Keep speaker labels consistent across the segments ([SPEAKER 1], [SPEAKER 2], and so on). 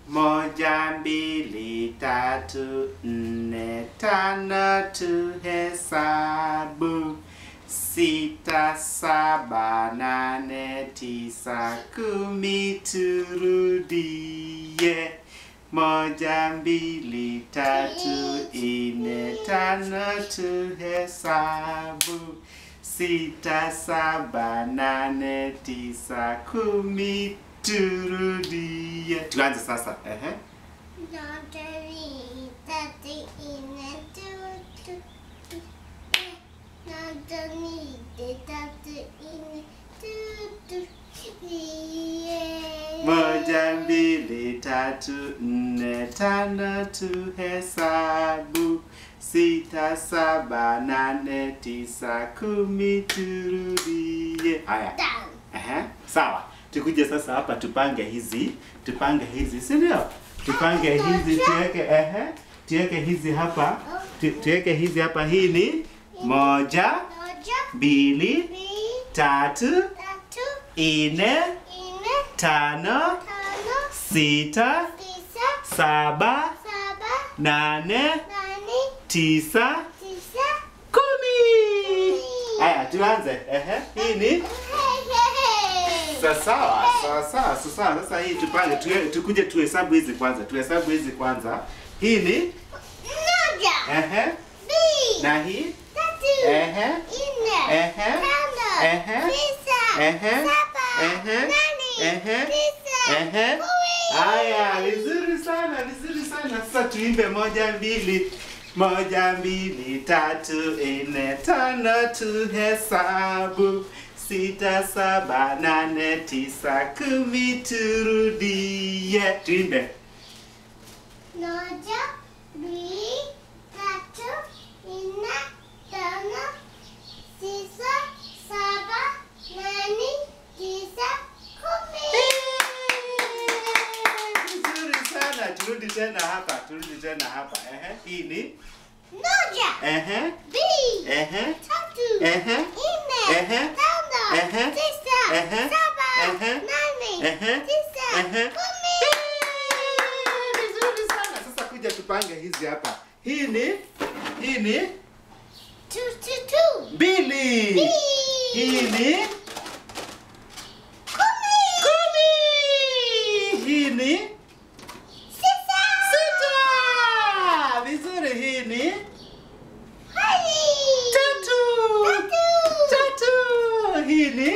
[SPEAKER 1] Moja, mbili, tatu, nne, tano, tuhesabu. Sita, saba, nane, tisa, kumi, turudie. Moja, mbili, tatu, nne, tano, tuhesabu. Sita, saba, nane, tisa, kumi, turudie. Tuanze sasa. Ehe. Moja, mbili, tatu, nne, tano, tuhesabu. Sita, saba, nane, tisa, kumi, turudie. Haya. Ehe, sawa. Tukuje sasa hapa tupange hizi, tupange hizi, si ndio? Tupange hizi tuweke ehe, tuweke hizi hapa, tu, tuweke hizi hapa. Hii ni moja, mbili, tatu, nne, tano, sita, saba, nane, tisa, kumi. Haya, tuanze. Ehe, hii ni Sa- sawa sawa sawa sa- sawa. Sasa hii tupange tuwe- tukuje tuhesabu hizi kwanza, tuhesabu hizi kwanza. Hii ni ehe, na hii ehe, ehe, ehe, ehe, ehe, ehe, ehe. Haya, vizuri sana, vizuri sana. Sasa tuimbe moja mbili moja mbili tatu nne tano, tuhesabu sita saba nane tisa kumi, turudie. Tuimbe.
[SPEAKER 2] Moja, mbili, tatu, nne, tano, tisa, saba, nane, tisa, kumi.
[SPEAKER 1] Vizuri sana. Turudi tena hapa, turudi tena hapa. Ehe, hii ni
[SPEAKER 2] Moja,
[SPEAKER 1] ehe,
[SPEAKER 2] mbili,
[SPEAKER 1] ehe,
[SPEAKER 2] tatu,
[SPEAKER 1] ehe,
[SPEAKER 2] nne,
[SPEAKER 1] ehe,
[SPEAKER 2] tano,
[SPEAKER 1] ehe,
[SPEAKER 2] tisa,
[SPEAKER 1] ehe,
[SPEAKER 2] saba,
[SPEAKER 1] ehe,
[SPEAKER 2] nane,
[SPEAKER 1] ehe,
[SPEAKER 2] tisa,
[SPEAKER 1] ehe.
[SPEAKER 2] kumi.
[SPEAKER 1] Vizuri sana. Sasa kuja tupange hizi hapa. Hii ni hii ni
[SPEAKER 2] Two, two, two.
[SPEAKER 1] mbili.
[SPEAKER 2] Mbili.
[SPEAKER 1] Hii ni
[SPEAKER 2] Kumi.
[SPEAKER 1] kumi. Hii ni
[SPEAKER 2] Sita.
[SPEAKER 1] sita. Vizuri. Hii ni
[SPEAKER 2] Hai.
[SPEAKER 1] tatu.
[SPEAKER 2] Tatu.
[SPEAKER 1] Tatu. Hii ni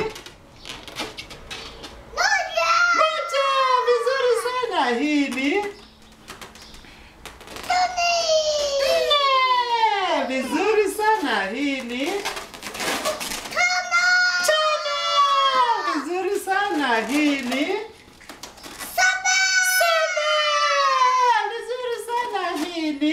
[SPEAKER 2] Moja.
[SPEAKER 1] moja. Vizuri sana. Hii ni
[SPEAKER 2] Nne.
[SPEAKER 1] nne. Vizuri sana. Hii ni
[SPEAKER 2] Tano.
[SPEAKER 1] tano. Vizuri sana. Hii ni
[SPEAKER 2] Saba.
[SPEAKER 1] saba. Vizuri sana. Hii ni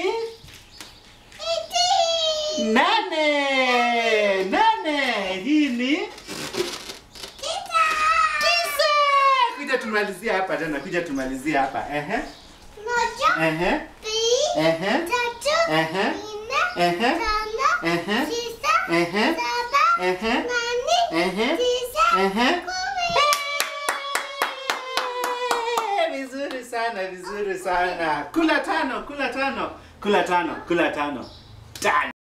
[SPEAKER 2] Iti.
[SPEAKER 1] nane. Nane. Hii ni
[SPEAKER 2] Tisa.
[SPEAKER 1] tisa. Kuja tumalizie hapa tena. Kuja tumalizie hapa. Ehe.
[SPEAKER 2] Moja.
[SPEAKER 1] Ehe.
[SPEAKER 2] Mbili.
[SPEAKER 1] Ehe.
[SPEAKER 2] Tatu.
[SPEAKER 1] Ehe.
[SPEAKER 2] Nne.
[SPEAKER 1] Ehe.
[SPEAKER 2] Tano.
[SPEAKER 1] Ehe.
[SPEAKER 2] Tisa.
[SPEAKER 1] Ehe.
[SPEAKER 2] Saba.
[SPEAKER 1] Ehe.
[SPEAKER 2] Nane.
[SPEAKER 1] Ehe.
[SPEAKER 2] Tisa.
[SPEAKER 1] Ehe.
[SPEAKER 2] Kumi.
[SPEAKER 1] Vizuri sana, vizuri sana. Kula tano, kula tano, kula tano, kula tano. Tano.